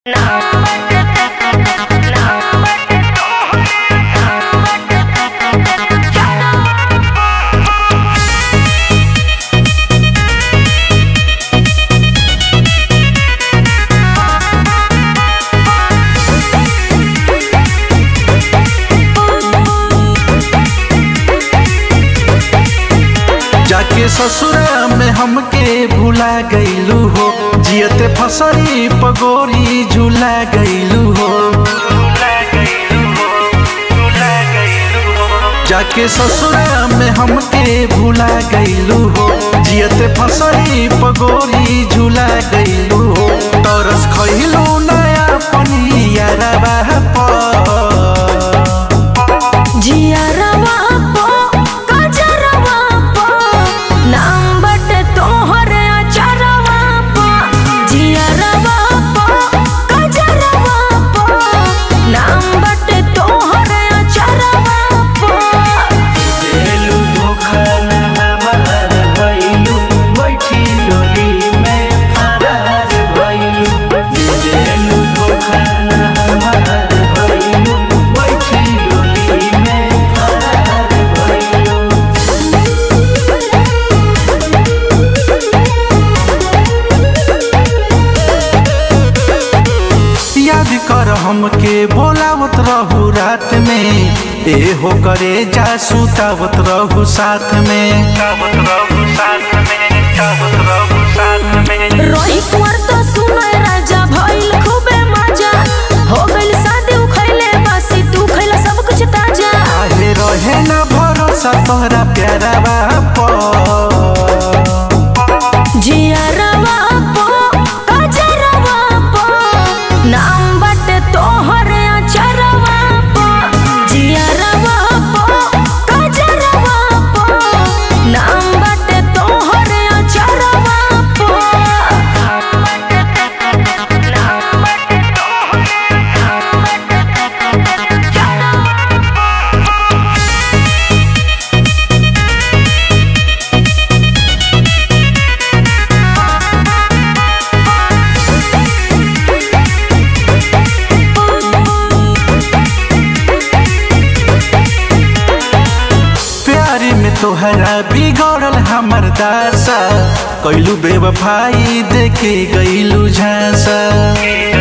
जाके ससुरा में हमके भुला गईलू हो जियते फसरी पगोरी झूला गईलू हो जाके ससुरा में हमके भुला गईलू हो जियते फसरी पगोरी झूला गईलू हो तरस खइलू नया पनिया रवा पर जियरवा पो कजरवा पो नाम बटे तोहरे अचरवा पो जियरवा पो कजरवा पो नाम बटे तोहरे अचरवा पो देलू धोखा ना हमार भइलू बैठी डोली में फरार भइलू देलू धोखा ना हमार भइलू बैठी डोली में फरार भइलू याद कर हमके बोलावत रहू रात में ए हो करे जा सुतावत रहू साथ में रोई कुंवर तो सुनय राजा भइल खूबे मजा हो गइल शादी उखैले बासी तू खैला सब कुछ ताजा काहे रहे न भरोसा तोहरा प्यारा बाप जियरवा पो कजरवा पो नाम बटे तोहरे अचरवा पो जियरवा पो कजरवा पो नाम बटे तोहरे अचरवा पो प्यारी में तोहरा बिगड़ल हमर दासा कैलू बेवफाई देखे गईलू झांसा